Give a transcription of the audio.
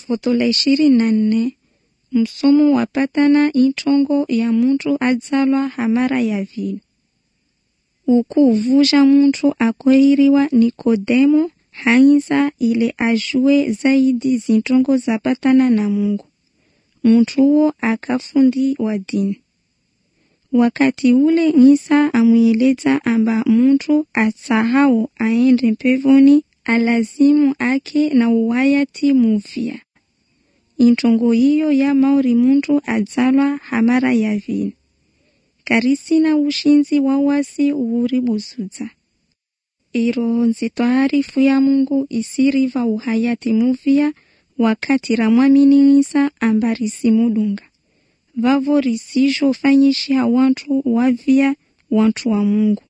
Foto la ishirini na nne msomo wapatana intongo ya muntu adzalwa hamara ya vili ukuvuja muntu akoiriwa Nikodemo hainza ile ajue zaidi zintongo zapatana na Mungu muntu huo akafundi wa dini wakati ule Isa amweleza amba muntu asahau aende mpevoni alazimu ake na uwayati muvya intongo hiyo ya mauri muntu adzalwa hamara ya vili karisina ushinzi wa wasi uuribuzudza iroho nzito harifu ya Mungu isiriva uhayati muvia wakati ramwamini Isa amba risimudunga vavo risizhofanyisha wantu wavia wantu wa Mungu